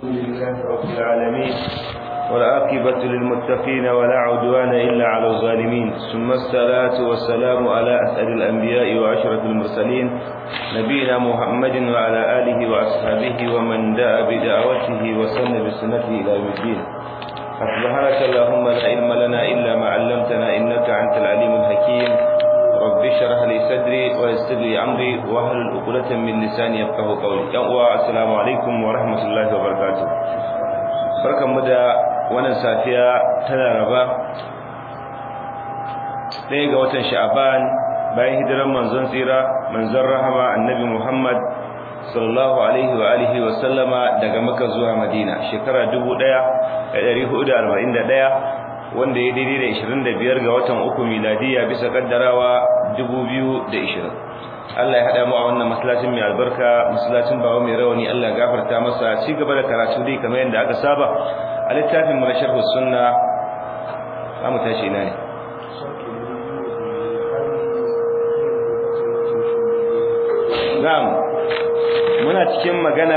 لله رب العالمين والعاقبة للمتقين ولا عدوان إلا على الظالمين ثم الصلاة والسلام على أسأل الأنبياء وعشرة المرسلين نبينا محمد وعلى آله وأصحابه ومن دعا بدعوته وسن بسنته إلى يوم الدين سبحانك اللهم لا علم لنا إلا ما علمتنا إنك أنت العليم الحكيم رب اشرح لي صدري ويسر لي امري واحلل عقدة من لساني يفقهوا قولي يا uwa assalamu alaikum wa rahmatullahi wa barakatuh barkanmu da wannan safiya ta Laraba ɗaya ga watan Sha'ban bayan hijiran manzon tsira manzon rahama annabi Muhammad sallallahu alaihi wa alihi wa sallama daga Makka zuwa Madina shekara 1441 wanda ya daidai da 25 ga watan uku miladiya bisa kaddarawa 2020 Allah ya hada mu a wannan masallacin mai albarka masallacin bawo mai rawani Allah ya gafarta masa ci gaba da karatu dai kamar yadda aka saba a littafin mu na sharh sunna zamu tashi ina ne Na'am muna cikin magana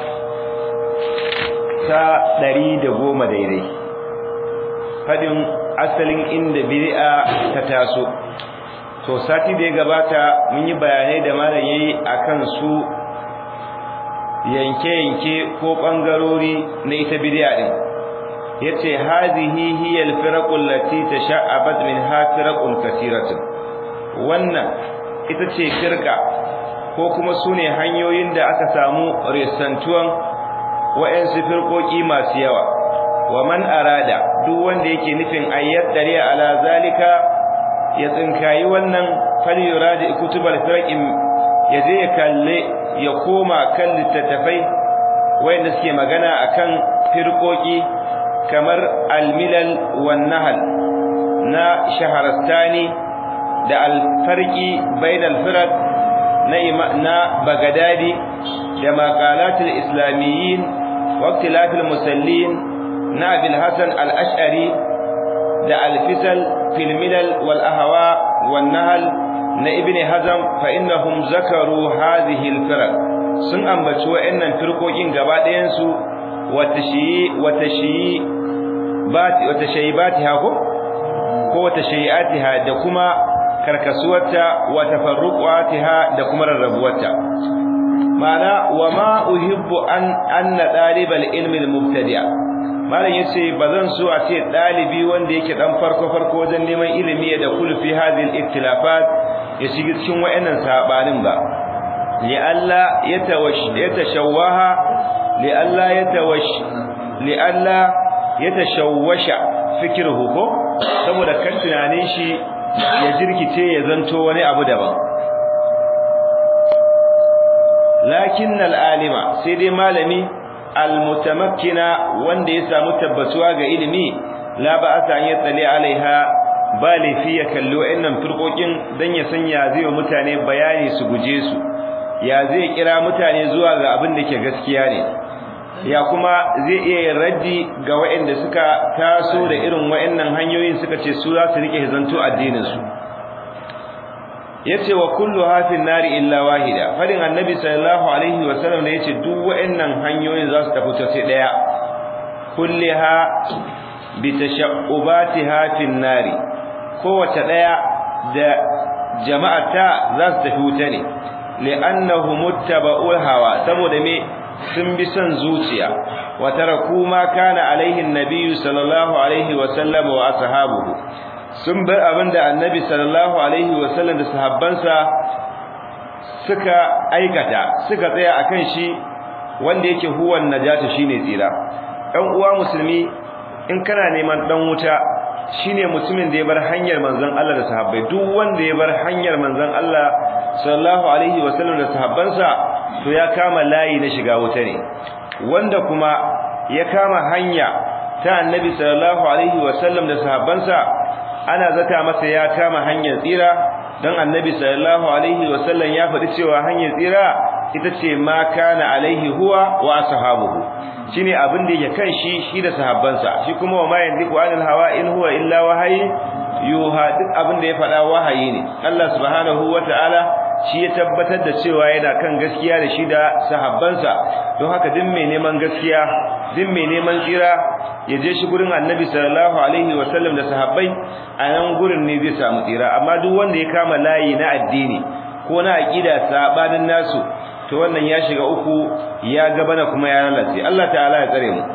ta 110 daidai fadin asalin inda bid'a ta taso to sati da ya gabata mun yi bayanai da malam yayi akan su yanke-yanke ko bangarori na ita bid'a din yace hazihi hiya al-firaqu allati tasha'abat min hafiraqun katiratun wannan ita ce firqa ko kuma sune hanyoyin da aka samu risantuwan wa'ansu firqoki masu yawa wa man arada duk wanda yake nufin ayyat dari ala zalika ya tsinkayi wannan falyuradi kutubal firqin yaje ya kalle ya koma kan littattafai wanda suke magana akan firqoki kamar al-milal wan nahl na shaharastani da al-farqi bainal firq na na bagadadi da maqalatul islamiyyin wa ikhtilafil musallin na abil hasan al-ash'ari da al-fisal fil milal wal ahwa wan nahl na ibn hazm fa innahum zakaru hadhihi al-firq sun ambaci wa'annan firqokin gaba ɗayan su wa tashiyi wa tashiyi bati wa tashayibatiha ko ko wa tashayatiha da kuma karkasuwarta wa tafarruqatiha da kuma rarrabuwarta ma'ana wa ma uhibbu an anna dalibal ilmi al-mubtadi' malam yace bazan so a ce dalibi wanda yake dan farko farko wajen neman ilimi da kulfi hadhihi al-ikhtilafat ya shiga cikin wayannan sabanin ba li alla yatawash yatashawwaha li alla yatawash li alla yatashawwasha fikruhu ko saboda kan tunanin shi ya jirkice ya zanto wani abu daban lakin al-alima sai dai malami almutamakkina wanda ya samu tabbatuwa ga ilimi la ba'asa an yatsali alaiha bali fi ya kalli wa'annan turkokin dan ya sanya zai wa mutane bayani su guje su ya zai kira mutane zuwa ga abin da ke gaskiya ne ya kuma zai iya yin raddi ga wa'anda suka taso da irin wa'annan hanyoyin suka ce su za su rike zanto addinin su yace wa kullu hafin nari illa wahida fadin annabi sallallahu alaihi wa sallam da yace duk wa'annan hanyoyin za su tafi ta sai daya kulliha bi tashabbatiha fin nari kowace daya da jama'ata za su tafi wuta ne li'annahu muttaba'ul hawa saboda me sun bi son zuciya wa taraku ma kana alaihi annabi sallallahu alaihi wa sallam wa ashabuhu sun bar abinda annabi sallallahu alaihi wasallam da sahabbansa suka aikata suka tsaya akan shi wanda yake huwan najata shine tsira dan uwa musulmi in kana neman dan wuta shine mutumin da ya bar hanyar manzon Allah da sahabbai duk wanda ya bar hanyar manzon Allah sallallahu alaihi wasallam da sahabbansa to ya kama layi na shiga wuta ne wanda kuma ya kama hanya ta annabi sallallahu alaihi wasallam da sahabbansa ana zata masa ya kama hanyar tsira dan annabi sallallahu alaihi wasallam ya faɗi cewa hanyar tsira ita ce ma kana alaihi huwa wa ashabuhu shine abin da yake kan shi shi da sahabbansa shi kuma wa ma yandiku anil hawa in huwa illa wahayi yuha duk abin da ya faɗa wahayi ne Allah subhanahu wataala shi ya tabbatar da cewa yana kan gaskiya da shi da sahabbansa don haka duk mai neman gaskiya duk mai neman tsira ya je shi gurin annabi sallallahu alaihi wasallam da sahabbai a nan gurin ne zai samu tsira amma duk wanda ya kama layi na addini ko na aqida sabanin nasu to wannan ya shiga uku ya gabana kuma ya lalace Allah ta'ala ya tsare mu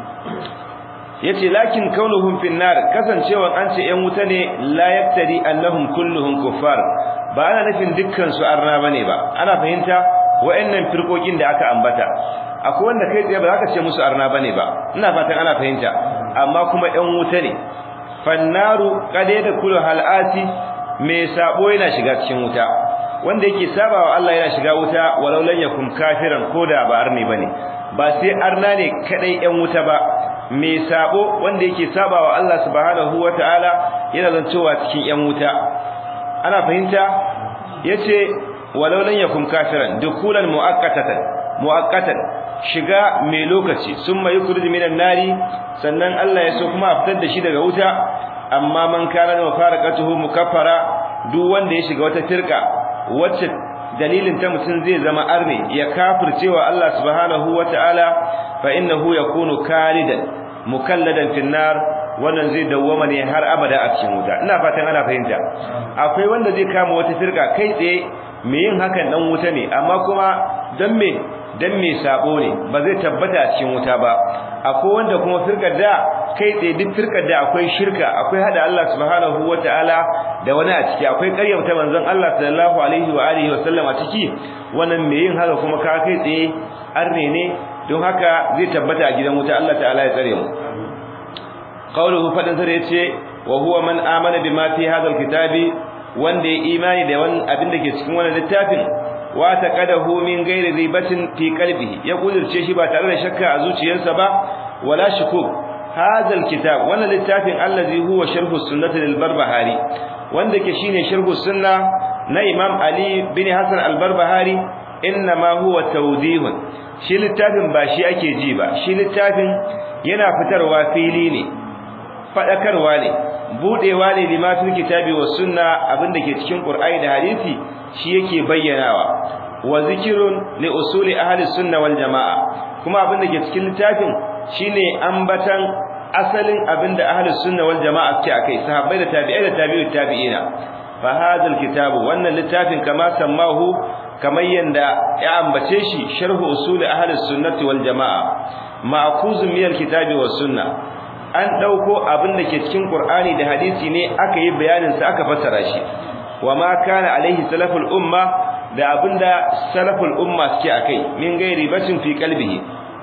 yace lakin kaunuhum fin nar kasancewan an ce yan wuta ne la yaktari annahum kulluhum kuffar ba ana nufin dukkan su arna bane ba ana fahimta wa'annan firkokin da aka ambata akwai wanda kai tsaye ba za ka ce musu arna bane ba ina fatan ana fahimta amma kuma yan wuta ne fannaru kade da kullu halati me sabo yana shiga cikin wuta wanda yake sabawa Allah yana shiga wuta walau lan yakum kafiran koda ba arni bane ba sai arna ne kadai yan wuta ba me sabo wanda yake sabawa Allah subhanahu wataala yana zancewa cikin yan wuta ana fahimta yace walau lan yakum kafiran dukulan muakkatatan muakkatan shiga mai lokaci summa yukhrij minan nari sannan Allah ya so kuma a fitar da shi daga wuta amma man kana mafaraqatuhu mukaffara duk wanda ya shiga wata tirka wacce dalilin ta mutum zai zama arne ya kafircewa Allah subhanahu wataala fa innahu yakunu kalidan mukalladan fin nar wannan zai dawwama ne har abada a cikin wuta ina fatan ana fahimta akwai wanda zai kama wata firka kai tsaye me yin hakan dan wuta ne amma kuma dan me dan me sabo ne ba zai tabbata a cikin wuta ba akwai wanda kuma firkar da kai tsaye duk firkar da akwai shirka akwai hada Allah subhanahu wataala da wani a ciki akwai ƙaryata manzon Allah sallallahu alaihi wa alihi wa sallam a ciki wannan me yin haka kuma ka kai tsaye arne ne don haka zai tabbata a gidan wuta Allah ta'ala ya tsare mu qawluhu fadin sare yace wa huwa man amana bima fi hadha alkitabi wanda ya imani da wannan abin da ke cikin wannan littafin wa taqadahu min ghairi ribatin fi qalbihi ya kudirce shi ba tare da shakka a zuciyarsa ba wala shukuk hadha alkitab wannan littafin allazi huwa sharhu sunnati lil barbahari wanda ke shine sharhu sunna na imam ali bin hasan al-barbahari inma huwa tawdihun shi littafin ba shi ake ji ba shi littafin yana fitarwa fili ne fadakarwa ne budewa ne lima fil kitabi was sunna abinda ke cikin qur'ani da hadisi shi yake bayyanawa wa zikrun li usuli ahli sunna wal jamaa kuma abinda ke cikin littafin shine ambatan asalin abinda ahli sunna wal jamaa ke akai sahabbai da tabi'ai da tabi'ut tabi'ina fa hadha al kitabu wannan littafin kama sammahu kamar yanda ya ambace shi sharhu usuli ahli sunnati wal jamaa ma'khuzun min alkitabi was sunna an dauko abin da ke cikin qur'ani da hadisi ne aka yi bayanin sa aka fassara shi wama kana alaihi salaful umma da abinda salaful umma suke akai min gairi batin fi qalbihi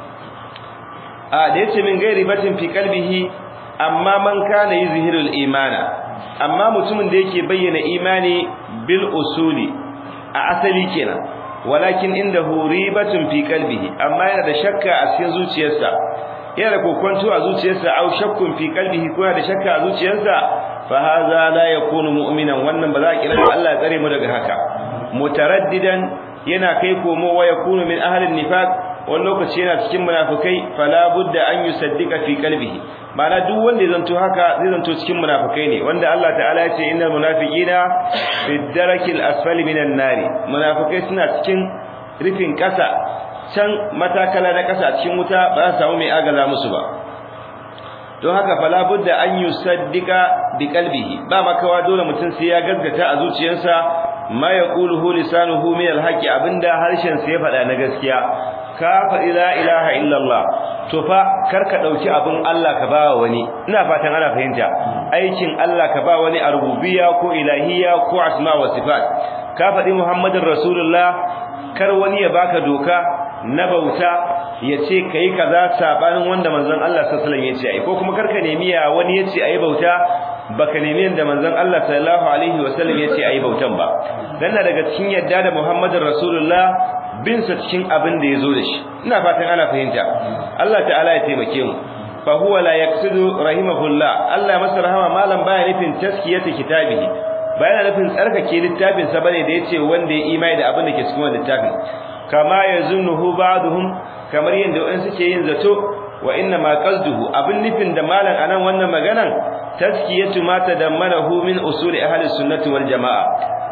a da yace min gairi batin fi qalbihi amma man kana yuzhirul imana amma mutumin da yake bayyana imani bil usuli a asali kenan walakin indahu ribatun fi qalbihi amma yana da shakka a cikin zuciyarsa yana da kokonto a zuciyarsa aw shakkun fi qalbihi ko yana da shakka a zuciyarsa fa hadha la yakunu mu'minan wannan ba za a kira Allah ya tsare mu daga haka mutaraddidan yana kai komo wa yakunu min ahli nifaq wani lokaci yana cikin munafikai fala budda an yusaddiqa fi qalbihi ma'ana duk wanda ya zanto haka zai zanto cikin munafikai ne wanda Allah ta'ala ya ce innal munafiqina fi darakil asfali minan nari munafikai suna cikin rufin kasa can matakala na kasa cikin wuta ba za su samu mai agaza musu ba don haka fala budda an yusaddiqa bi qalbihi ba makawa dole mutum sai ya gaskata a zuciyarsa ma yaquluhu lisanuhu min alhaqi abinda harshen sa ya faɗa na gaskiya ka faɗi la ilaha illallah to fa karka dauki abin Allah ka bawa wani ina fatan ana fahimta aikin Allah ka ba wani a rububiyya ko ilahiyya ko asma wa sifat ka faɗi muhammadin rasulullah kar wani ya baka doka na bauta ya ce kai kaza sabanin wanda manzon Allah sallallahu alaihi wasallam ya ce ai ko kuma karka nemi ya wani ya ce ai bauta baka nemi yanda manzon Allah sallallahu alaihi wasallam ya ce ayi bautan ba dan daga cikin yadda da Muhammadin Rasulullah bin sa cikin abin da yazo da shi ina fatan ana fahimta Allah ta'ala ya taimake mu fa huwa la yaqsidu rahimahullah Allah masa rahama malam baya nufin taskiyatu kitabihi baya nufin tsarkake littafin sa bane da yace wanda ya imani da abin da ke cikin wannan littafin kama yazunnuhu ba'dhum kamar yanda wayan suke yin zato wa inna ma qasduhu abin nufin da malam anan wannan maganan taskiyatu ma tadammanahu min usuli ahli sunnati wal jamaa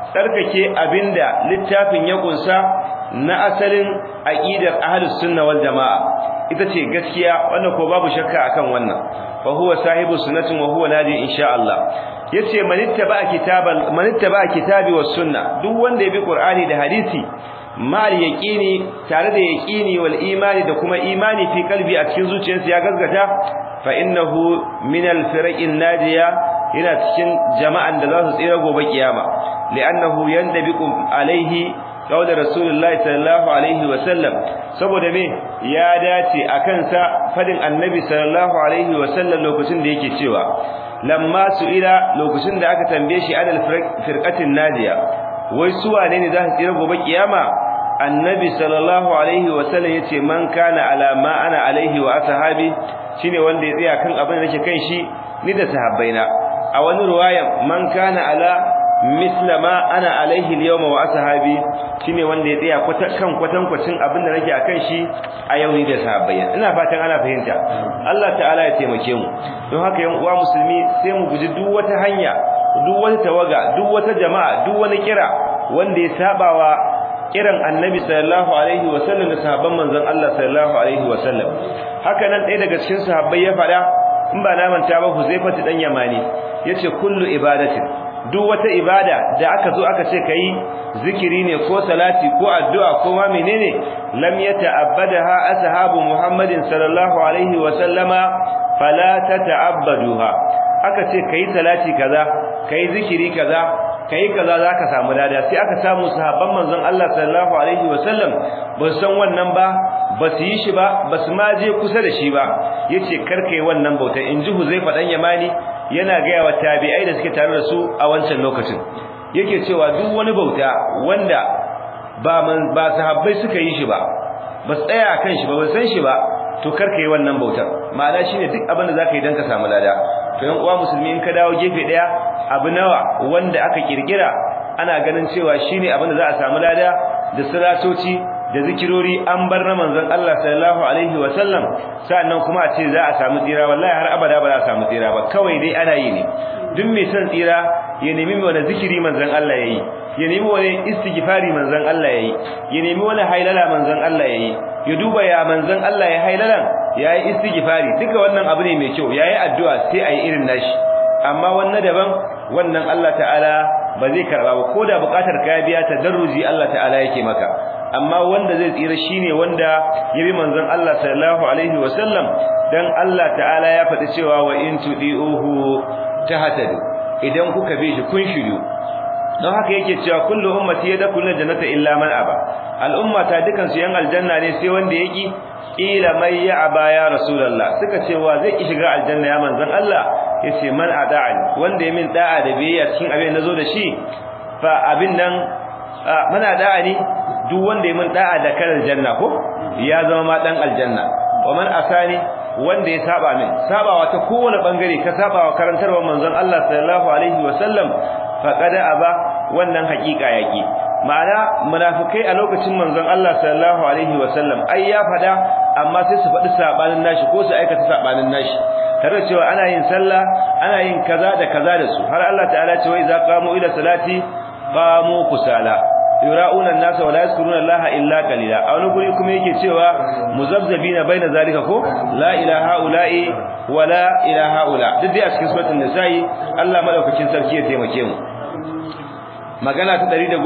tsarkake abinda littafin ya kunsa na asalin aqidar ahlus sunna wal jamaa ita ce gaskiya wannan ko babu shakka akan wannan fa huwa sahibu sunnatin wa huwa nadi insha Allah yace manittaba kitabal manittaba kitabi was sunna duk wanda ya bi qur'ani da hadisi mal yaqini tare da yaqini wal imani da kuma imani fi kalbi a cikin zuciyarsa ya gaskata fa innahu min al firaqin nadiya yana cikin jama'an da za su tsira gobe kiyama li'annahu yandabiqu alaihi qawla rasulullahi sallallahu alaihi wa sallam saboda me ya dace akan sa fadin annabi sallallahu alaihi wa sallam lokacin da yake cewa lamma su'ila lokacin da aka tambaye shi adal firqatin nadiya wai su wane ne za su tsira gobe kiyama annabi sallallahu alaihi wa sallam yace man kana ala ma ana alaihi wa ashabi shine wanda ya tsaya kan abin da nake kan shi ni da sahabbaina a wani ruwayan man kana ala misla ma ana alaihi al-yawma wa ashabi shine wanda ya tsaya kwata kan kwatan kwacin abin da nake akan shi a yau ni da sahabbaina ina fatan ana fahimta Allah ta'ala ya taimake mu don haka yan uwa musulmi sai mu guji duk wata hanya duk wata tawaga duk wata jama'a duk wani kira wanda ya sabawa kiran annabi sallallahu alaihi wa sallam da sahabban manzon Allah sallallahu alaihi wa sallam haka nan ɗaya daga cikin sahabbai ya faɗa in ba na manta ba Huzaifatu dan Yamani yace kullu ibadatin duk wata ibada da aka zo aka ce kai zikiri ne ko salati ko addu'a ko ma menene lam yata'abbadaha ashabu Muhammadin sallallahu alaihi wa sallama fala tata'abbaduha aka ce kai salati kaza kai zikiri kaza kai kaza zaka samu lada sai aka samu sahabban manzon Allah sallallahu alaihi wa sallam ba san wannan ba ba su yi shi ba ba su ma je kusa da shi ba yace karkai wannan bauta inji Huzaifa dan Yamani yana gaya wa tabi'ai da suke tare da su a wancan lokacin yake cewa duk wani bauta wanda ba man ba sahabbai suka yi shi ba ba tsaya kan shi ba ba san shi ba to karka yi wannan bautar ma'ana shine duk abin da zaka yi dan ka samu lada to yan uwa musulmi in ka dawo gefe daya abu nawa wanda aka kirkira ana ganin cewa shine abin da za a samu lada da salatoci da zikirori an bar na manzon Allah sallallahu alaihi wa sallam sannan kuma a ce za a samu tsira wallahi har abada ba za a samu tsira ba kawai dai ana yi ne duk mai son tsira ya nemi wani zikiri manzon Allah yayi ya nemi wani istighfari manzon Allah yayi ya nemi wani hailala manzon Allah yayi ya duba ya manzon Allah ya hailalan yayi istighfari duka wannan abu ne mai kyau yayi addu'a sai ayi irin nashi amma wannan daban wannan Allah ta'ala ba zai karba ba koda bukatar ka biya tadarruji Allah ta'ala yake maka amma wanda zai tsira shine wanda ya bi manzon Allah sallallahu alaihi wasallam dan Allah ta'ala ya faɗi cewa wa in tudiuhu tahtadu idan kuka bi shi kun shiru don haka yake cewa kullu ummati yadkhuluna jannata illa man aba al'umma ta dukan su yan aljanna ne sai wanda yaki ila may ya'ba ya rasulullah suka ce wa zai ki shiga aljanna ya manzon Allah yace man ada'ani wanda ya min da'a da biyayya cikin abin da zo da shi fa abin nan man ada'ani duk wanda ya min da'a da kan aljanna ko ya zama ma dan aljanna wa man asani wanda ya saba min sabawa ta kowane bangare ka sabawa karantarwar manzon Allah sallallahu alaihi wasallam faqad aba wannan hakika yaki ma'ana munafikai a lokacin manzon Allah sallallahu alaihi wasallam ai ya fada amma sai su faɗi sabanin nashi ko su aikata sabanin nashi tare cewa ana yin sallah ana yin kaza da kaza da su har Allah ta'ala ce wai za qamu ila salati qamu kusala yura'una an-nasa wa la yazkuruna Allah illa qalila a wani guri kuma yake cewa muzabzabina baina zalika ko la ilaha ula'i wa la ilaha ula duk dai a cikin suratul nisa'i Allah madaukakin sarki ya taimake mu magana ta 111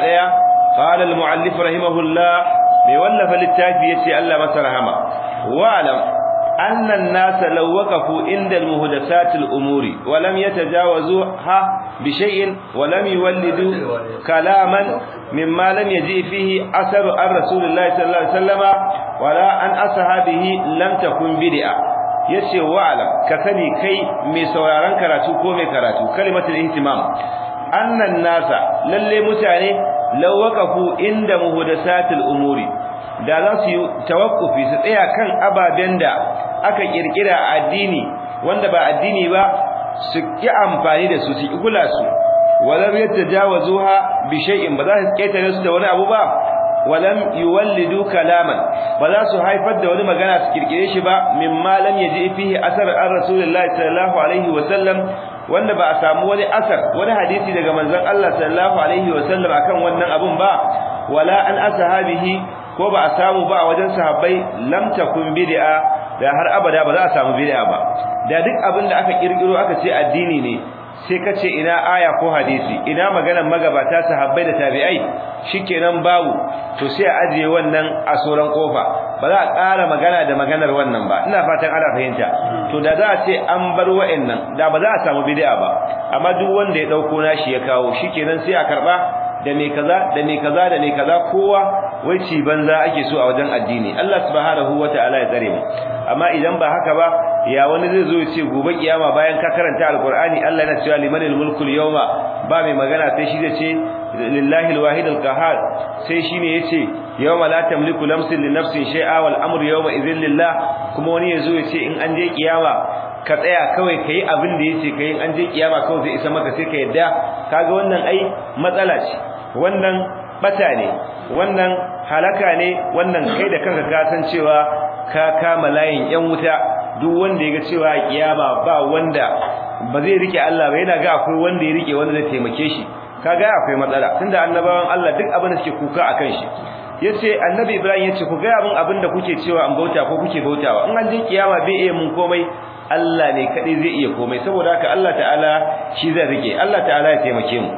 qala al-muallif rahimahullah mai wallafa littafi yace Allah masa rahama wa alam أن الناس لو وقفوا عند المهدسات الأمور ولم يتجاوزوها بشيء ولم يولدوا كلاما مما لم يجي فيه أثر عن رسول الله صلى الله عليه وسلم ولا عن أصحابه لم تكن بدعة yace wa'alam ka sani kai mai sauraron karatu ko mai karatu kalimatul ihtimam annan nasa lalle mutane law waqafu inda muhdathatil umuri da za su yi tawakkufi su tsaya kan ababen da aka kirkira a addini wanda ba addini ba su ki amfani da su su ki kula su walam yatajawazuha bi shay'in ba za su ketare su da wani abu ba walam yuwallidu kalaman ba za su haifar da wani magana su kirkire shi ba mimma lam yaji fihi asar an rasulullahi sallallahu alaihi wa sallam wanda ba a samu wani asar wani hadisi daga manzon Allah sallallahu alaihi wasallam akan wannan abun ba wala an ashabihi ko ba a samu ba a wajen sahabbai lam takun bid'a da har abada ba za a samu bid'a ba da duk abin da aka kirkiro aka ce addini ne sai ka ce ina aya ko hadisi ina maganar magabata sahabbai da tabi'ai shikenan babu to sai a ajiye wannan a soran kofa ba za a ƙara magana da maganar wannan ba ina fatan ana fahimta to da za a ce an bar wa'annan da ba za a samu bid'a ba amma duk wanda ya dauko nashi ya kawo shikenan sai a karba da me kaza da me kaza da me kaza kowa wai ci banza ake so a wajen addini Allah subhanahu wataala ya tsare mu amma idan ba haka ba ya wani zai zo ya ce gobe kiyama bayan ka karanta alqur'ani Allah yana cewa limanil mulku yawma ba mai magana sai shi zai ce lillahi alwahid alqahar sai shine yace yawma la tamliku nafsin li nafsin shay'a wal amru yawma idhil lillah kuma wani yazo ya ce in an je kiyama ka tsaya kawai kai abin da yace kai in an je kiyama kawai zai isa maka sai ka yadda kaga wannan ai matsala ce wannan bata ne wannan halaka ne wannan kai da kanka ka san cewa ka kama layin yan wuta duk wanda yaga cewa kiyama ba wanda ba zai rike Allah ba yana ga akwai wanda ya rike wanda zai taimake shi kaga akwai matsala tunda annabawan Allah duk abin da suke kuka akan shi yace annabi Ibrahim yace ku ga abin abin da kuke cewa an bauta ko kuke bautawa in an je kiyama bai iya mun komai Allah ne kadai zai iya komai saboda haka Allah ta'ala shi zai rike Allah ta'ala ya taimake mu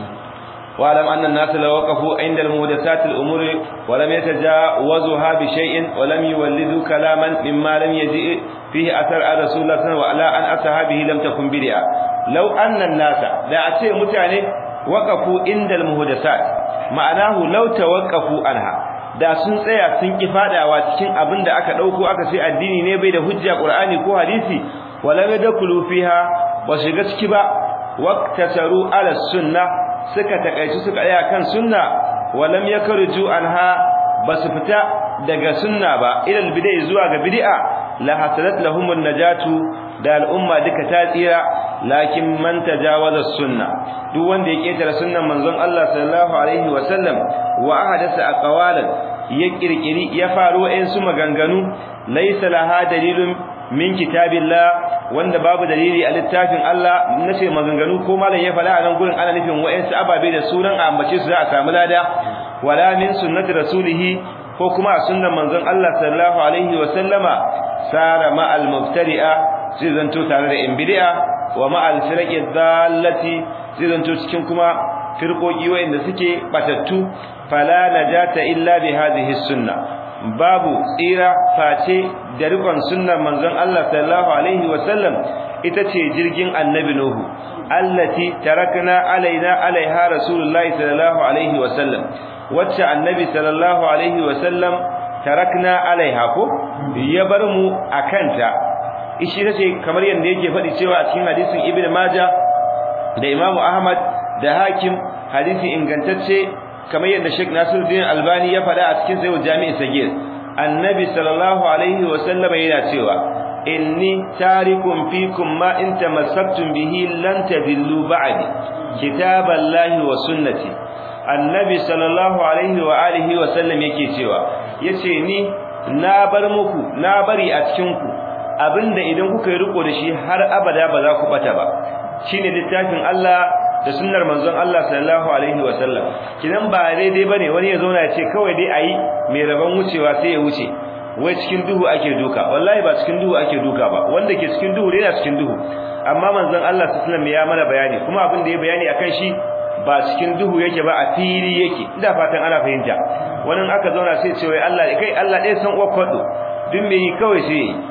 واعلم ان الناس لو وقفوا عند المحدثات الامور ولم يتجاوزوها بشيء ولم يولدوا كلاما مما لم يجئ فيه اثر على رسول الله صلى الله عليه وسلم وعلى ان اصحابه لم تكن بدعه لو ان الناس da a ce mutane waqafu inda almuhdathat ma'anahu law tawaqqafu anha da sun tsaya sun ki fadawa cikin abin da aka dauko aka ce addini ne bai da hujja qur'ani ko hadisi wala yadkhulu fiha ba shiga ciki ba waqtasaru ala sunnah suka takaici suka tsaya kan sunna walam yakhruju anha basu fita daga sunna ba ilal bid'ah zuwa ga bid'a la hasalat lahumun najatu da al'umma duka ta tsira lakin man tajawaza sunna duk wanda ya ketara sunnan manzon Allah sallallahu alaihi wa sallam wa ahadasa aqwalan ya kirkiri ya faro ɗayan su maganganu laysa laha dalilun min kitabillah wanda babu dalili a littafin Allah nace maganganu ko malam ya fada a nan gurin ana nufin wa'ansu ababe da sunan a ambace su za a samu lada wala min sunnati rasulihi ko kuma sunnan manzon Allah sallallahu alaihi wa sallama sara ma al mubtadi'a zai zanto tare da in bid'a wa ma al firqi dallati zai zanto cikin kuma firqoki wa'anda suke batattu fala najata illa bi hadhihi sunnah babu tsira face da rikon sunnar manzon Allah sallallahu alaihi wasallam ita ce jirgin annabi nuhu allati tarakna alaina alaiha rasulullahi sallallahu alaihi wasallam wacce annabi sallallahu alaihi wasallam tarakna alaiha ko ya bar mu akanta ishi tace kamar yanda yake faɗi cewa a cikin hadisin ibnu majah da imamu ahmad da hakim hadisi ingantacce kamar yadda Sheikh Nasiruddin Albani ya faɗa a cikin Sahih Jami'i Sagir Annabi sallallahu alaihi wa sallam yana cewa inni tarikum fikum ma in tamassaktum bihi lan tadillu ba'di kitaballahi wa sunnati Annabi sallallahu alaihi wa alihi wa sallam yake cewa yace ni na bar muku na bari a cikin ku abinda idan kuka yi riko da shi har abada ba za ku bata ba shine littafin Allah da sunnar manzon Allah sallallahu alaihi wa sallam kidan ba daidai bane wani ya zauna ya ce kawai dai ayi mai rabon wucewa sai ya wuce wai cikin duhu ake duka wallahi ba cikin duhu ake duka ba wanda ke cikin duhu yana cikin duhu amma manzon Allah sallallahu alaihi wasallam ya mana bayani kuma abin da ya bayani akan shi ba cikin duhu yake ba a fili yake ina fatan ana fahimta wannan aka zauna sai ce wai Allah kai Allah dai san uwar kwado duk me yi kawai sai yi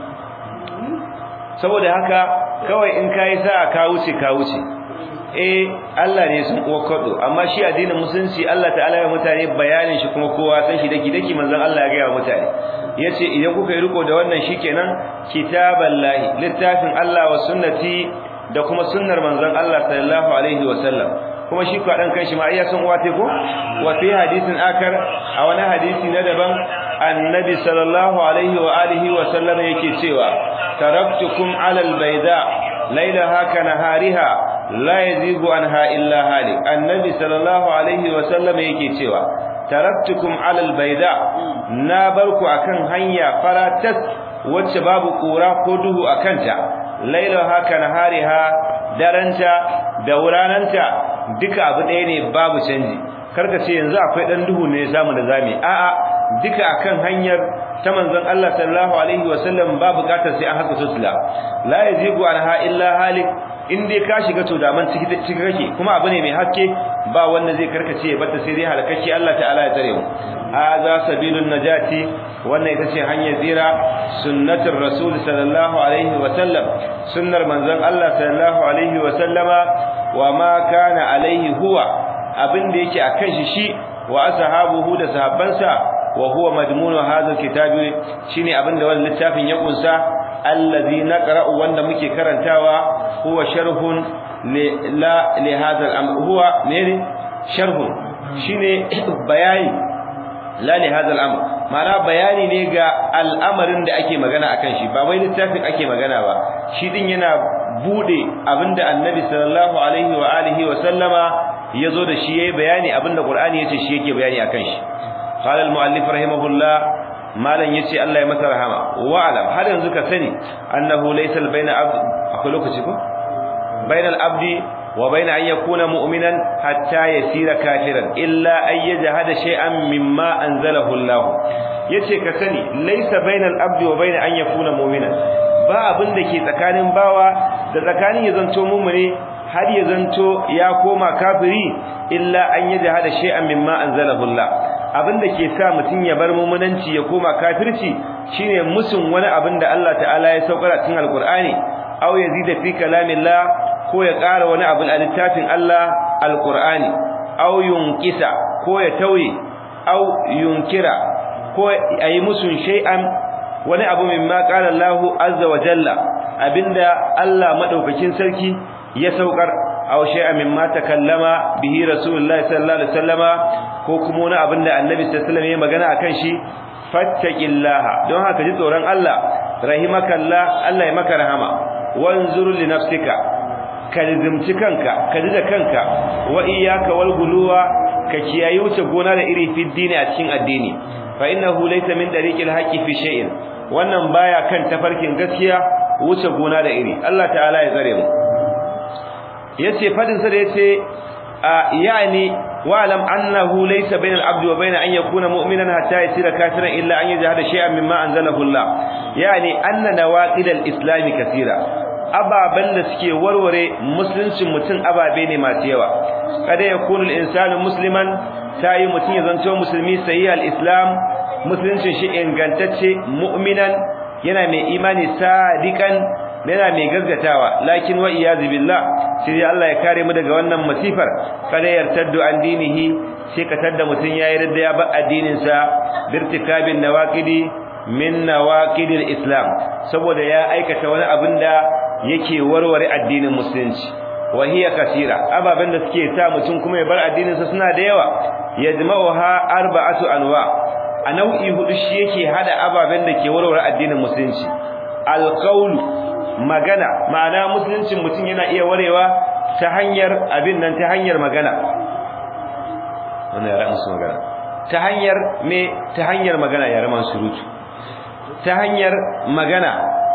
saboda haka kawai in kai sa ka wuce ka wuce eh Allah ne sun uwa kwado amma shi addinin musulunci Allah ta'ala ya mutane bayanin shi kuma kowa san shi daki daki manzon Allah ya ga mutane yace idan kuka yi riko da wannan shikenan kitaballahi littafin Allah wa sunnati da kuma sunnar manzon Allah sallallahu alaihi wa sallam kuma shi kwa dan kanshi ma iya san uwa te ko wa fi hadisin akar a wani hadisi na daban annabi sallallahu alaihi wa alihi wa sallam yake cewa taraktukum ala albayda laylaha kanahariha la yazigu anha illa halik annabi sallallahu alaihi wa sallam yake cewa taraktukum ala albayda na barku akan hanya faratas wacce babu kura ko duhu akanta lailaha kanahariha daranta da wurananta duka abu ɗaya ne babu canji karka ce yanzu akwai dan duhu ne samu da zami a'a duka akan hanyar ta manzon Allah sallallahu alaihi wasallam ba bukatar sai an haka sosila la yajigu anha illa halik in dai ka shiga to daman ciki ciki kake kuma abu ne mai haske ba wanda zai karkace ya bata sai dai halakaci Allah ta'ala ya tare mu hadha sabilun najati wannan ita ce hanyar tsira sunnatur rasul sallallahu alaihi wasallam sunnar manzon Allah sallallahu alaihi wasallama wa ma kana alaihi huwa abin da yake akan shi shi wa ashabuhu da sahabbansa wa huwa madmunu hadha kitabi shine abin da wannan littafin ya kunsa allazi naqra'u wanda muke karantawa huwa sharhun li la li hadha al-amr huwa ne sharhun shine bayani la li hadha al-amr ma'ana bayani ne ga al'amarin da ake magana akan shi ba wai littafin ake magana ba shi din yana bude abinda annabi sallallahu alaihi wa alihi wa sallama yazo da shi yayi bayani abinda qur'ani yace shi yake bayani akan shi qala al-muallif rahimahullah malan yace Allah ya masa rahama wa alam har yanzu ka sani annahu laysa baina abd akwai lokaci ko bainal abdi wa baina an yakuna mu'minan hatta yasira kafiran illa ay yajhada shay'an mimma anzalahu Allah yace ka sani laysa bainal abdi wa baina an yakuna mu'minan ba abin da ke tsakanin bawa da tsakanin ya zanto mu'mini har ya zanto ya koma kafiri illa an yajhada shay'an mimma anzalahu Allah abin da ke sa mutum ya bar mumunanci ya koma kafirci shine musun wani abin da Allah ta'ala ya saukar a cikin alqur'ani aw yazida fi kalamillah ko ya ƙara wani abu a littafin Allah alqur'ani aw yunqisa ko ya tauye aw yunkira ko ayi musun shay'an wani abu mimma qala Allahu azza wa jalla abinda Allah madaukakin sarki ya saukar aw shay'an mimma takallama bihi rasulullahi sallallahu alaihi wasallama ko kuma wani abin da annabi sallallahu alaihi wasallam ya magana akan shi fattaqillaha don haka ji tsoron Allah rahimakallah Allah ya maka rahama wanzur li nafsika kalzimci kanka ka ji da kanka wa iyyaka wal guluwa ka kiyayi wuce gona da iri fi dini a cikin addini fa innahu laysa min dariqil haqqi fi shay'in wannan baya kan tafarkin gaskiya wuce gona da iri Allah ta'ala ya tsare mu yace fadin sa da yace yani wa'lam annahu laysa bainal abdi wa bain an yakuna mu'minan hatta yasira kafiran illa an yajhada shay'an mimma anzalahu Allah yani anna nawaqidal islam kaseera ababan da suke warware musuluncin mutum ababe ne masu yawa kada yakunu al-insanu musliman tayi mutum ya zanto musulmi sayi al-islam musuluncin shi ingantacce mu'minan yana mai imani sadiqan yana mai gaskatawa lakin wa iyazu billah sai Allah ya kare mu daga wannan masifar kada yartaddu an dinihi sai ka tadda mutun yayi radda ya ba addinin sa birtikabin nawaqidi min nawaqidil islam saboda ya aikata wani abin da yake warware addinin musulunci wa hiya kasira ababen da suke sa mutun kuma ya bar addinin sa suna da yawa yajma'uha arba'atu anwa a nau'i hudu shi yake hada ababen da ke warware addinin musulunci alqaulu magana ma'ana musuluncin mutum yana iya warewa ta hanyar abin nan ta hanyar magana wannan yaran su magana ta hanyar me ta hanyar magana yaran surutu ta hanyar magana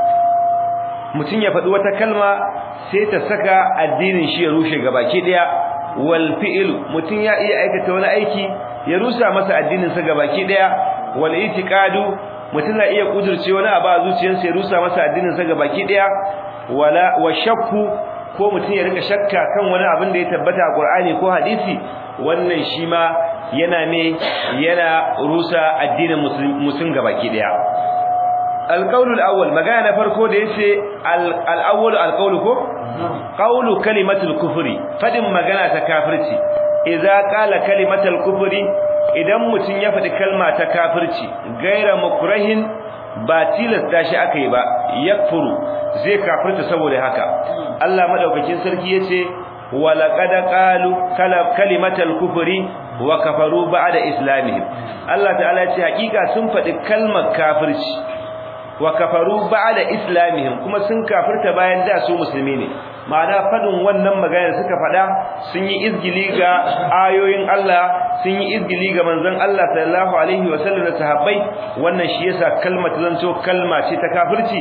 mutum ya faɗi wata kalma sai ta saka addinin shi ya rushe gabaki daya wal fi'l mutum ya iya aikata wani aiki ya rusa masa addinin sa gabaki daya wal itiqadu mutum na iya kudurce wani abu a zuciyarsa ya rusa masa addinin sa gabaki daya wala wa shakku ko mutum ya rika shakka kan wani abin da ya tabbata a Qur'ani ko hadisi wannan shi ma yana ne yana rusa addinin musulmi gabaki daya القول الاول magana farko da yace al-awwal al-qawl ko qawlu kalimatul kufri fadin magana ta kafirci idza qala kalimatul kufri idan mutun ya fadi kalma ta kafirci gaira mukrahin ba tilasta shi akai ba yakfuru zai kafirta saboda haka Allah madaukakin sarki yace walaqad qalu kalimatul kufri wa kafaru ba'da islamihim Allah ta'ala yace hakika sun fadi kalmar kafirci wa kafaru ba'da islamihim kuma sun kafirta bayan da su musulmi ne ma'ana fadin wannan magana suka fada sun yi izgili ga ayoyin Allah sun yi izgili ga manzon Allah sallallahu alaihi wa sallam da sahabbai wannan shi yasa kalma ta zanto kalma ce ta kafirci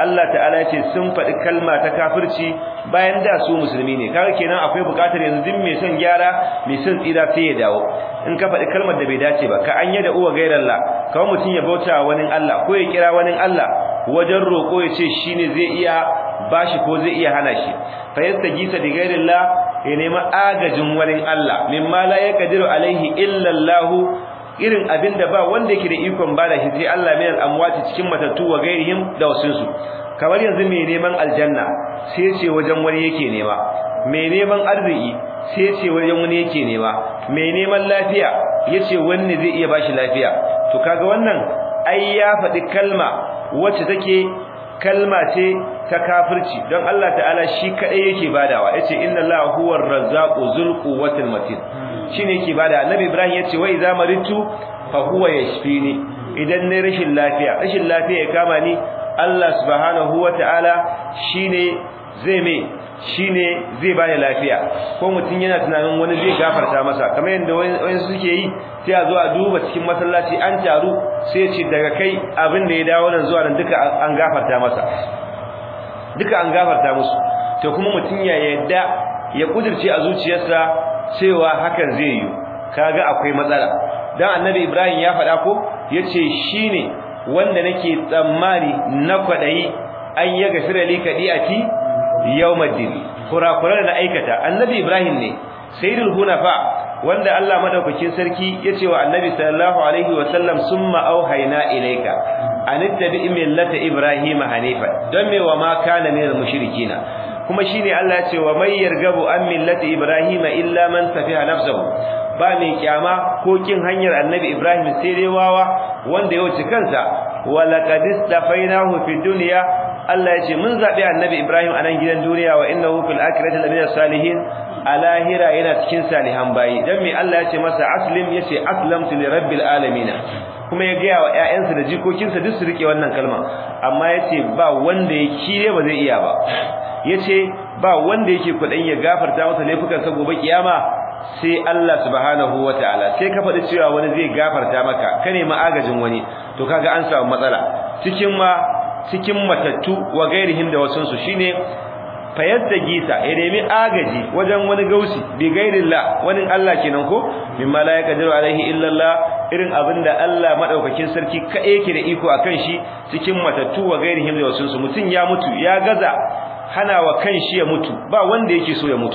Allah ta'ala ya ce sun faɗi kalma ta kafirci bayan da su musulmi ne kaga kenan akwai buƙatar yanzu din mai son gyara mai son tsira sai ya dawo in ka faɗi kalmar da bai dace ba ka anya da uwa gairallah kawai mutum ya bauta wani Allah ko ya kira wani Allah wajen roƙo ya ce shine zai iya bashi ko zai iya hana shi fa yastagisa bi gairillah ya nemi agajin wani Allah mimma la yaqdiru alaihi illa Allah irin abin da ba wanda yake da ikon bada shi sai Allah min al-amwati cikin matattu wa gairihim da wasunsu kamar yanzu mai neman aljanna sai ce wajen wani yake nema mai neman arziki sai ce wajen wani yake nema mai neman lafiya yace wanne zai iya bashi lafiya to kaga wannan ai ya faɗi kalma wacce take kalma ce ta kafirci don Allah ta'ala shi kadai yake badawa yace inna Allahu huwar razzaqu zul quwwatil matin shine yake bada annabi ibrahim yace wa idza maritu fa huwa yashfini idan ne rashin lafiya rashin lafiya ya kama ni Allah subhanahu wataala shine zai me shine zai bani lafiya ko mutun yana tunanin wani zai gafarta masa kamar yanda wani suke yi sai a zo a duba cikin masallaci an taru sai ce daga kai abin da ya dawo nan zuwa nan duka an gafarta masa duka an gafarta musu to kuma mutun ya yadda ya kudirce a zuciyarsa cewa hakan zai yi kaga akwai matsala dan annabi ibrahim ya faɗa ko yace shine wanda nake tsammani na kwadayi an ya gafira li kadiati yawmaddin kurakuran da aikata annabi ibrahim ne sayyidul hunafa wanda Allah madaukakin sarki yace wa annabi sallallahu alaihi wa sallam summa auhayna ilayka anittabi millata ibrahim hanifa don me wa ma kana minal mushrikina kuma shine Allah ya ce wa may yargabu an millati ibrahima illa man safiha nafsuhu ba mai kyama ko kin hanyar annabi ibrahim sai dai wawa wanda ya wuce kansa wa laqad istafainahu fi dunya Allah ya ce mun zabi annabi ibrahim a nan gidan duniya wa innahu fil akhirati lamina salihin alahira yana cikin salihan bayi dan me Allah ya ce masa aslim yace aslamtu li rabbil alamin kuma ya gaya wa ƴaƴansa da jikokinsa duk su rike wannan kalma amma yace ba wanda ya kire ba zai iya ba yace ba wanda yake kudin ya gafarta masa laifukan sa gobe kiyama sai Allah subhanahu wataala sai ka faɗi cewa wani zai gafarta maka ka nemi agajin wani to kaga an samu matsala cikin ma cikin matattu wa gairihim da wasun su shine fayadda gisa ya nemi agaji wajen wani gausi bi gairillah wani Allah kenan ko mimma la yaqdiru alaihi illa Allah irin abinda Allah madaukakin sarki ka yake da iko akan shi cikin matattu wa gairihim da wasun su mutun ya mutu ya gaza hana wa kanshi ya mutu ba wanda yake so ya mutu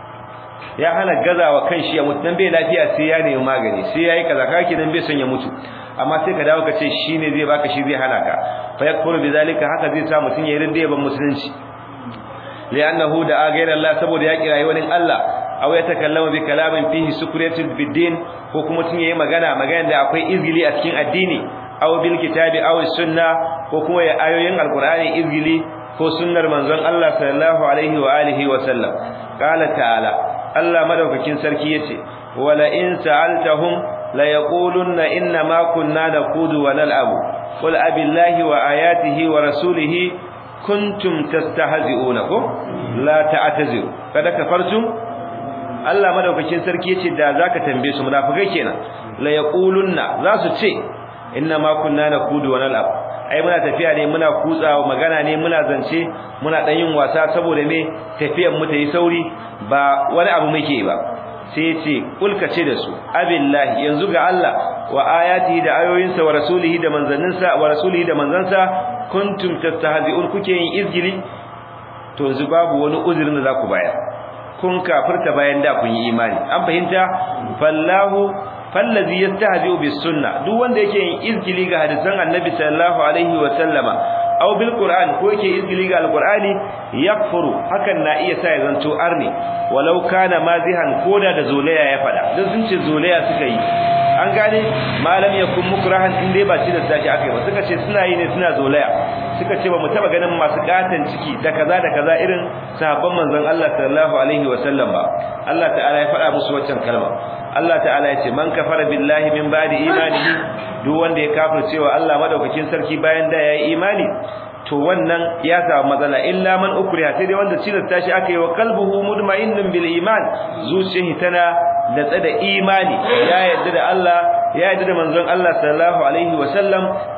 ya hana gazawa kanshi ya mutu dan bai lafiya sai ya nemi magani sai yayi kaza kake dan bai son ya mutu amma sai ka dawo ka ce shine zai baka shi zai hana ka fa yakfuru bizalika haka zai sa mutun ya rinda yaban musulunci li'annahu da'a ghayra Allah saboda ya kirayi wani Allah aw ya takallama bi kalamin fihi sukriyatu bid-din ko kuma tun yayi magana magana da akwai izgili a cikin addini aw bil kitabi aw sunna ko kuma ya ayoyin alqur'ani izgili ko sunnar manzon Allah sallallahu alaihi wa alihi wa sallam qala ta'ala Allah madaukakin sarki yace wala in sa'altahum la yaqulunna inna ma kunna naqudu wa nal'abu qul abillahi wa ayatihi wa rasulihi kuntum tastahzi'una ko la ta'taziru kada kafartum Allah madaukakin sarki yace da zaka tambaye su munafikai kenan la yaqulunna za su ce inna ma kunna naqudu wa nal'ab ai muna tafiya ne muna kutsawa magana ne muna zance muna dan yin wasa saboda me tafiyan mu ta yi sauri ba wani abu muke ba sai ce kulka ce da su abillahi yanzu ga Allah wa ayatihi da ayoyinsa wa rasulihi da manzanninsa wa rasulihi da manzansa kuntum tastahzi'un kuke yin izgili to yanzu babu wani uzurin da zaku bayar kun kafirta bayan da kun yi imani an fahimta fallahu fallazi yastahzi'u bis sunna duk wanda yake yin izgili ga hadisan annabi sallallahu alaihi wa sallama aw bil qur'an ko yake izgili ga alqur'ani yakfuru hakan na iya sa ya zanto arni walau kana mazihan koda da zolaya ya fada dan sun ce zolaya suka yi an gane malam yakun mukrahan in dai ba ci da sashi akai ba suka ce suna yi ne suna zolaya suka ce ba mu taba ganin masu katan ciki da kaza da kaza irin sahabban manzon Allah sallallahu alaihi wa sallam ba Allah ta'ala ya faɗa musu waccan kalma Allah ta'ala ya ce man kafara billahi min ba'di imanihi duk wanda ya kafirce wa Allah madaukakin sarki bayan da yayi imani to wannan ya samu matsala illa man ukriha sai dai wanda cilasta shi aka yi wa qalbuhu mudma'innun bil iman zuciyarsa tana da tsada imani ya yarda da Allah ya yarda da manzon Allah sallallahu alaihi wa sallam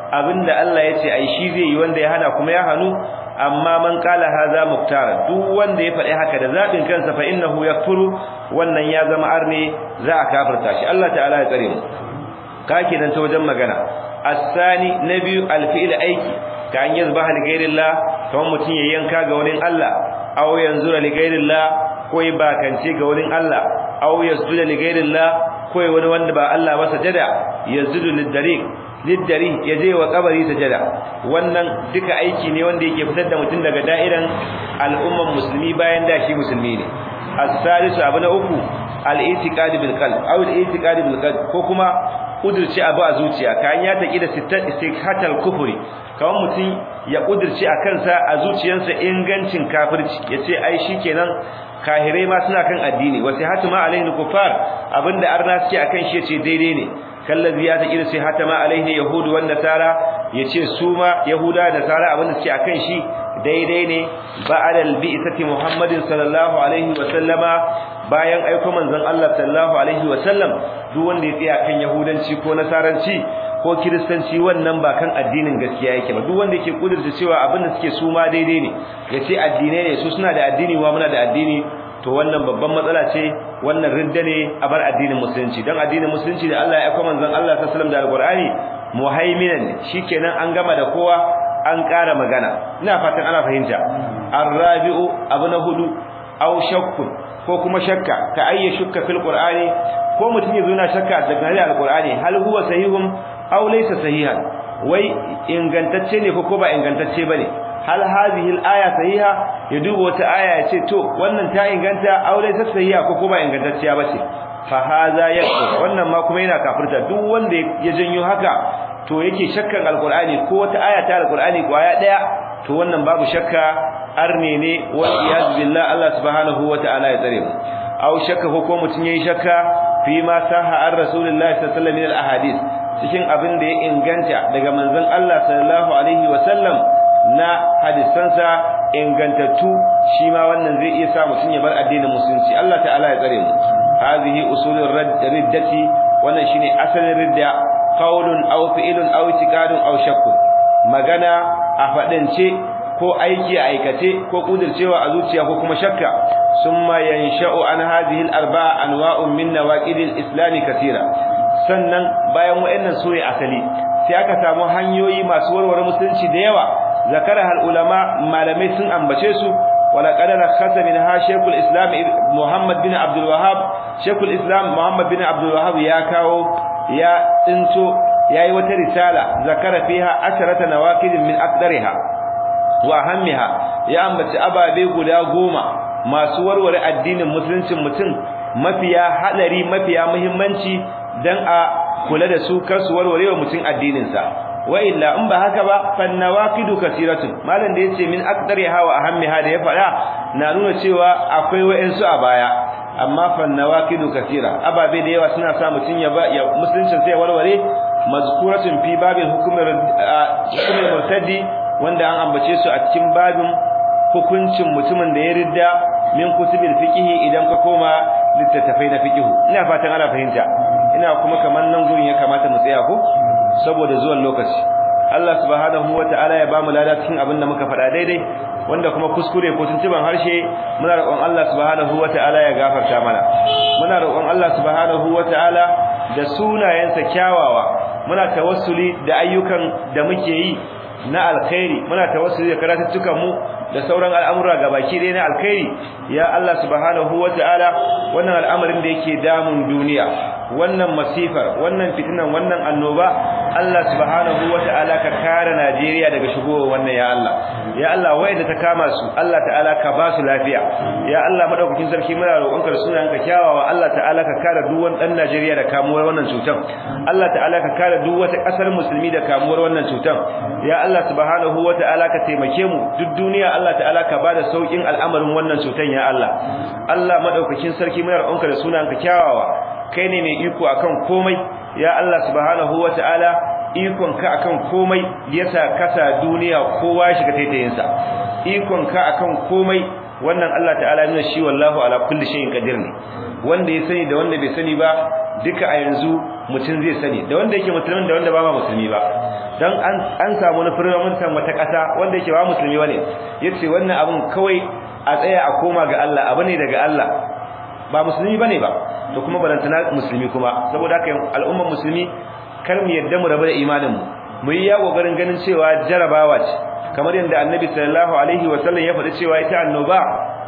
abinda Allah ya ce ai shi zai yi wanda ya hana kuma ya hanu amma man kala haza muktara duk wanda ya faɗi haka da zabin kansa fa innahu yakfuru wannan ya zama arne za a kafirta shi Allah ta'ala ya tsare mu ka kenan ta wajen magana asani na biyu alfi'il aiki ka an yazbaha li ghairillah kamar mutun ya yanka ga wurin Allah aw yanzura li ghairillah ko ya bakance ga wurin Allah aw yasjuda li ghairillah ko wani wanda ba Allah ba sajada yazjudu lid-dariq liddari ya je wa kabari sajada wannan duka aiki ne wanda yake fitar da mutum daga da'iran al'umman musulmi bayan da shi musulmi ne as-salisu abu na uku al-i'tiqad bil qalb aw al-i'tiqad bil qalb ko kuma kudurci abu a zuciya kan ya taki da sittat istiqatal kufri kawan mutum ya kudurci a kansa a zuciyarsa ingancin kafirci yace ai shikenan kahirai ma suna kan addini wasi hatuma alaihi kufar abinda arna suke akan shi yace daidai ne kallazi ya taki da sai hatama alaihi yahudu wan nasara yace su ma yahuda da nasara abinda suke akan shi daidai ne ba'da al-bi'sati muhammadin sallallahu alaihi wa sallama bayan aiko manzon Allah sallallahu alaihi wa sallam duk wanda ya tsaya kan yahudanci ko nasaranci ko kiristanci wannan ba kan addinin gaskiya yake ba duk wanda yake kudurta cewa abin da suke su ma daidai ne yace addinai ne su suna da addini wa muna da addini to wannan babban matsala ce wannan ridda ne a bar addinin musulunci dan addinin musulunci da Allah ya aika manzon Allah sallallahu alaihi wasallam da alqur'ani muhaiminan shikenan an gama da kowa an ƙara magana ina fatan ana fahimta arrabi'u abu na hudu aw shakkun ko kuma shakka ka ayya shukka fil qur'ani ko mutum ya zo na shakka daga alqur'ani hal huwa sahihun aw laysa sahihan wai ingantacce ne ko ko ba ingantacce bane hal hadhihi al-aya sahiha ya duba wata aya ya ce to wannan ta inganta aw laysa sahiha ko ko ba ingantacciya bace fa hadha yakfur wannan ma kuma yana kafirta duk wanda ya janyo haka to yake shakkan alqur'ani ko wata aya ta alqur'ani kwaya daya to wannan babu shakka arne ne wa iyaz billah Allah subhanahu wataala ya tsare mu aw shakka ko mutun yayi shakka fi ma saha ar rasulullahi sallallahu alaihi wasallam min al ahadith cikin abin da ya inganta daga manzon Allah sallallahu alaihi wasallam na hadisansa ingantattu shi ma wannan zai iya sa mutun ya bar addinin musulunci Allah ta'ala ya tsare mu hadhihi usulur riddati wannan shine asalin ridda qaulun aw fi'lun aw i'tiqadun aw shakkun magana a fadance ko aiki a aikace ko kudircewa a zuciya ko kuma shakka summa yansha'u an hadhihi al-arba'a anwa'un min nawaqid al-islam katira sannan bayan wayannan sune asali sai aka samu hanyoyi masu warware musulunci da yawa zakara hal ulama malamai sun ambace su wala qadara khasa min ha shaykhul islam muhammad bin abdul wahhab shaykhul islam muhammad bin abdul wahhab ya kawo ya tsinto yayi wata risala zakara fiha asharata nawaqid min aqdariha wa ahammiha ya ambaci ababe guda goma masu warware addinin musuluncin mutum mafiya hadari mafiya muhimmanci dan a kula da su kar su warware wa mutum addinin sa wa illa in ba haka ba fannawaqidu kasiratun malam da yace min aqdariha wa ahammiha da ya fada na nuna cewa akwai wayansu a baya amma fannawaqidu kasira ababe da yawa suna sa mutun ya ba ya musuluncin sai warware mazkuratun fi babil hukumar hukumar murtadi wanda an ambace su a cikin babin hukuncin mutumin da ya ridda min kutubil fiqhi idan ka koma littattafai na fiqhu ina fatan ana fahimta ina kuma kaman nan gurin ya kamata mu tsaya ko saboda zuwan lokaci Allah subhanahu wataala ya bamu lada cikin abin da muka faɗa daidai wanda kuma kuskure ko tuntuban harshe muna roƙon Allah subhanahu wataala ya gafarta mana muna roƙon Allah subhanahu wataala da sunayensa kyawawa muna tawassuli da ayyukan da muke yi na alkhairi muna tawassuli da karatuttukan mu da sauran al'amura gabaki ɗaya na alkhairi ya Allah subhanahu wata'ala wannan al'amarin da yake damun duniya wannan masifar wannan fitinan wannan annoba Allah subhanahu wata'ala ka kare Najeriya daga shigowar wannan ya Allah ya Allah wayanda ta kama su Allah ta'ala ka ba su lafiya ya Allah madaukakin sarki muna roƙonka da sunanka kyawawa Allah ta'ala ka kare duk wani dan Najeriya da kamuwar wannan cutar Allah ta'ala ka kare duk wata ƙasar musulmi da kamuwar wannan cutar ya Allah subhanahu wata'ala ka taimake mu duk duniya Allah ta'ala ka bada saukin al'amarin wannan cutan ya Allah Allah madaukakin sarki muna roƙonka da sunanka kyawawa kai ne mai iko akan komai ya Allah subhanahu wata'ala ikon ka akan komai yasa kasa duniya kowa shiga taitayin sa ikon ka akan komai wannan Allah ta'ala ne shi wallahu ala kulli shay'in qadir ne wanda ya sani da wanda bai sani ba duka a yanzu mutum zai sani da wanda yake musulmin da wanda ba ma musulmi ba dan an an samu na firmamuntan wata kasa wanda yake ba musulmi bane yace wannan abun kawai a tsaya a koma ga Allah abu ne daga Allah ba musulmi bane ba to kuma barantana musulmi kuma saboda haka al'ummar musulmi kar mu yadda mu rabu da imanin mu mu yi ya kokarin ganin cewa jarabawa ce kamar yadda annabi sallallahu alaihi wasallam ya faɗi cewa ita annoba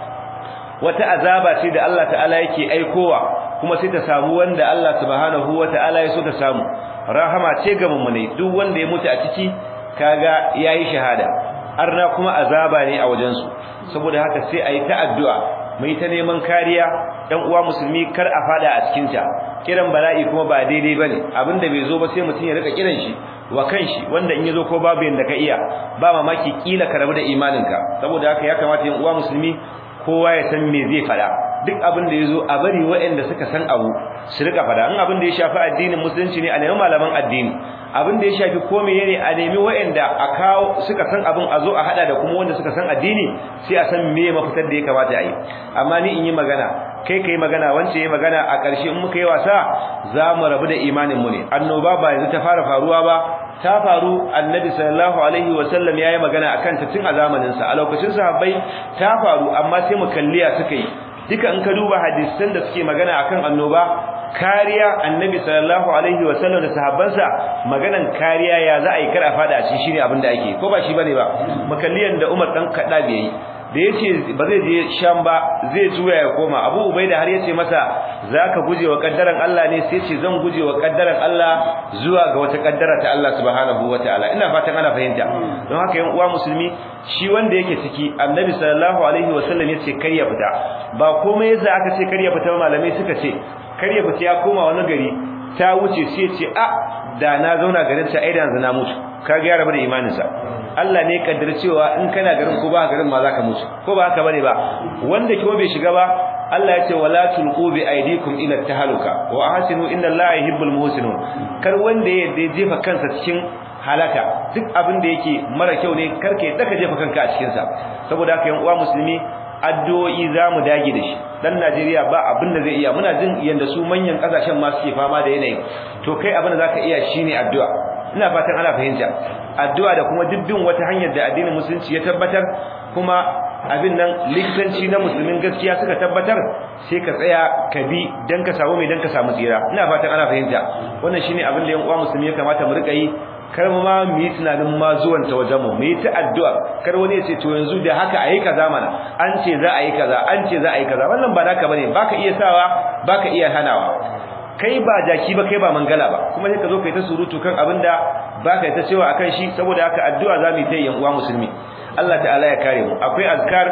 wata azaba ce da Allah ta'ala yake aikowa kuma sai ta samu wanda Allah subhanahu wata'ala ya so ta samu rahama ce ga mummune duk wanda ya mutu a ciki kaga yayi shahada arna kuma azaba ne a wajen su saboda haka sai ayi ta addu'a mai ta neman kariya dan uwa musulmi kar a fada a cikin ta kiran bala'i kuma ba daidai bane abinda bai zo ba sai mutun ya rika kiran shi wa kanshi wanda in yazo ko babu yanda ka iya ba mamaki kila ka rabu da imaninka saboda haka ya kamata yan uwa musulmi kowa ya san me zai fada duk abin da yazo a bari waɗanda suka san abu su rika fada in abin da ya shafi addinin musulunci ne a nemi malaman addini abin da ya shafi ko menene a nemi waɗanda a kawo suka san abin a zo a hada da kuma wanda suka san addini sai a san me mafitar da ya kamata a yi amma ni in yi magana kai kai magana wance yi magana a ƙarshe in muka yi wasa za mu rabu da imanin mu ne annoba ba yanzu ta fara faruwa ba ta faru annabi sallallahu alaihi wasallam yayi magana akan ta tun a zamanin sa a lokacin sahabbai ta faru amma sai mu kalliya suka yi duka in ka duba hadisan da suke magana akan annoba kariya annabi sallallahu alaihi wasallam da sahabbansa maganan kariya ya za a yi kar a fada a cikin shine abin da ake ko ba shi bane ba makalliyan da Umar dan kada bai yi da yace ba zai je sham ba zai juya ya koma Abu Ubaida har yace masa zaka guje wa kaddaran Allah ne sai yace zan guje wa kaddaran Allah zuwa ga wata kaddara ta Allah subhanahu wataala ina fatan ana fahimta don haka yan uwa musulmi shi wanda yake ciki Annabi sallallahu alaihi wasallam yace kar ya fita ba komai yasa aka ce kar ya fita malamai suka ce kar ya fita ya koma wani gari ta wuce sai ce a da na zauna garin ta aidan zana mutu kaga ya rabu da imaninsa Allah ne kaddara cewa in kana garin ko ba garin ma zaka mutu ko ba haka bane ba wanda kuma bai shiga ba Allah ya ce wala tulqu bi aydikum ila tahaluka wa ahsinu inna Allaha yuhibbul muhsinun kar wanda ya jefa kansa cikin halaka duk abin da yake mara kyau ne karke daka jefa kanka a cikin sa saboda haka yan uwa musulmi addu'o'i zamu dage da shi dan Najeriya ba abin da zai iya muna jin yanda su manyan kasashen ma suke fama da yanayin to kai abin da zaka iya shine addu'a ina fatan ana fahimta addu'a da kuma dubbin wata hanyar da addinin musulunci ya tabbatar kuma abin nan likitanci na musulmin gaskiya suka tabbatar sai ka tsaya ka bi dan ka samu mai dan ka samu tsira ina fatan ana fahimta wannan shine abin da yan uwa musulmi ya kamata mu rika yi kar ma mu yi tunanin ma zuwan ta wajen mu mu yi ta addu'a kar wani ya ce to yanzu da haka ayi kaza mana an ce za a yi kaza an ce za a yi kaza wannan ba naka bane baka iya sawa baka iya hanawa kai ba jaki ba kai ba mangala ba kuma sai ka zo kai ta surutu kan abinda baka ta cewa akan shi saboda haka addu'a za mu yi ta yan uwa musulmi Allah ta'ala ya kare mu akwai azkar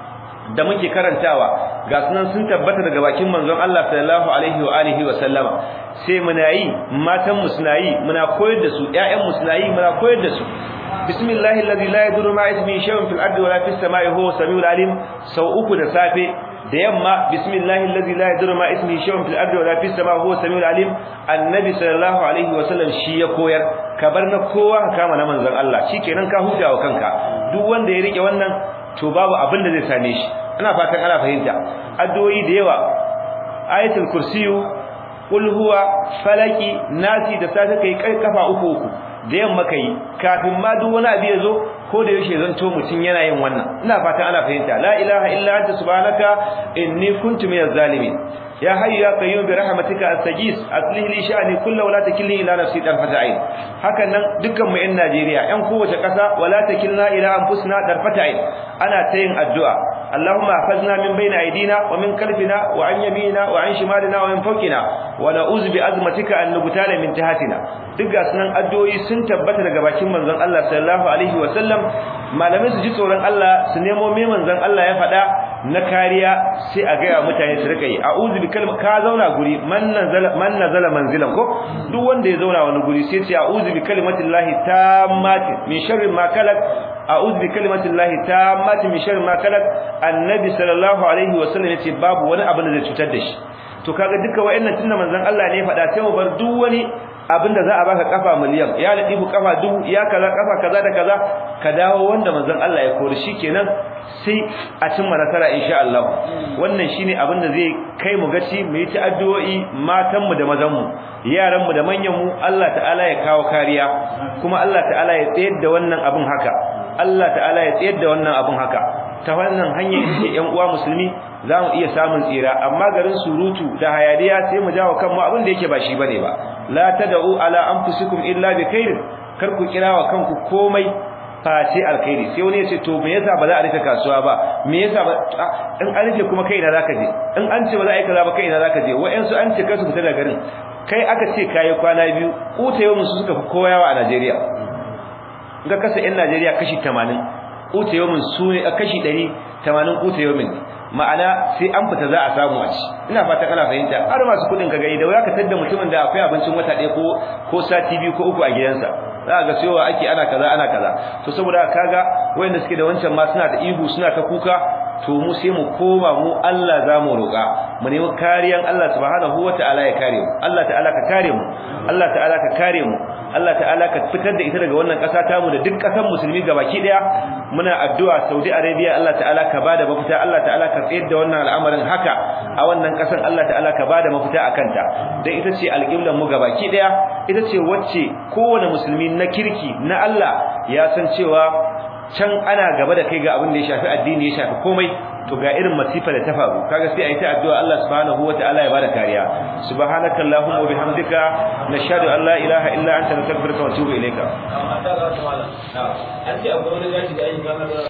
da muke karantawa ga sunan sun tabbata daga bakin manzon Allah sallallahu alaihi wa alihi wa sallama sai muna yi matan mu suna yi muna koyar da su ƴaƴan mu suna yi muna koyar da su bismillahi allazi la yadurru ma ismihi shay'un fil ardi wala fis samai huwa samiul alim sau uku da safe da yamma bismillahi allazi la yadurru ma ismihi shay'un fil ardi wala fis samai huwa samiul alim annabi sallallahu alaihi wa sallam shi ya koyar ka bar na kowa ka kama na manzon Allah shikenan ka huta wa kanka duk wanda ya rike wannan to babu abin da zai same shi ina fatan ana fahimta addu'o'i da yawa ayatul kursiyu qul huwa falaki nasi da safe kai kai kafa uku uku da yamma kai kafin ma duk wani abu ya zo ko da yaushe zan to mutun yana yin wannan ina fatan ana fahimta la ilaha illa anta subhanaka inni kuntu minaz zalimin ya hayyu ya qayyum bi rahmatika astaghis aslih li sha'ni kullu wala takilni ila nafsi darfata ayn hakan nan dukkan mu yan Najeriya yan kowace kasa wala takilna ila anfusina darfata ayn ana ta yin addu'a Allahumma hafazna min bayni aydina wa min khalfina wa an yaminina wa an shimalina wa min fawqina wa na'udzu bi azmatika an nubtala min tahatina duk ga sunan addu'o'i sun tabbata daga bakin manzon Allah sallallahu alaihi wa sallam malamai su ji tsoron Allah su nemo me manzon Allah ya faɗa na kariya sai a gaya mutane su rika yi a'udhu bi kalma ka zauna guri man nazala man nazala manzilan ko duk wanda ya zauna wani guri sai ce a'udhu bi kalimatillahi tammati min sharri ma kalak a'udhu bi kalimatillahi tammati min sharri ma kalak annabi sallallahu alaihi wasallam yace babu wani abu da zai cutar da shi to kaga duka wayannan tunda manzon Allah ne ya faɗa sai mu bar duk wani abinda za a baka kafa miliyan ya ladifu kafa dubu ya kaza kafa kaza da kaza ka dawo wanda manzon Allah ya kori shikenan sai a cimma nasara insha Allah wannan shine abinda zai kai mu gaci mu yi ta addu'o'i matan mu da mazan mu yaran mu da manyan mu Allah ta'ala ya kawo kariya kuma Allah ta'ala ya tsayar da wannan abin haka Allah ta'ala ya tsayar da wannan abin haka ta wannan hanyar yake ƴan uwa musulmi za mu iya samun tsira amma garin surutu da hayaniya sai mu jawo kanmu abin da yake ba shi bane ba la tad'u ala anfusikum illa bi khairin kar ku kira wa kanku komai face alkhairi sai wani ya ce to me yasa ba za a rufe kasuwa ba me yasa ba in an rufe kuma kai ina zaka je in an ce ba za a yi kaza ba kai ina zaka je wa'ansu an ce kasu fita daga garin kai aka ce kai kwana biyu kuta yau su suka fi koyawa a Najeriya ga kasa yan Najeriya kashi 80 kuta yau su ne kashi 100 80 kuta yau ma'ana sai an fita za a samu a ci ina fata kana fahimta har masu kudin ka gani da waya ka tadda mutumin da akwai abincin wata ɗaya ko ko sati biyu ko uku a gidansa za ga cewa ake ana kaza ana kaza to saboda kaga wayanda suke da wancan ma suna da ihu suna ta kuka to mu sai mu koma mu Allah za mu roƙa mu nemi kariyan Allah subhanahu wata'ala ya kare mu Allah ta'ala ka kare mu Allah ta'ala ka kare mu Allah ta'ala ka fitar da ita daga wannan ƙasa ta mu da duk ƙasar musulmi gabaki daya muna addu'a Saudi Arabia Allah ta'ala ka bada mafita Allah ta'ala ka tsayar da wannan al'amarin haka a wannan ƙasar Allah ta'ala ka bada mafita akan ta dan ita ce alƙiblan mu gabaki daya ita ce wacce kowane musulmi na kirki na Allah ya san cewa can ana gaba da kai ga abin da ya shafi addini ya shafi komai to ga irin masifa da ta faru kaga sai ayi ta addu'a Allah subhanahu wataala ya bada kariya subhanakallahumma wa bihamdika nashhadu an la ilaha illa anta nastaghfiruka wa atubu ilayka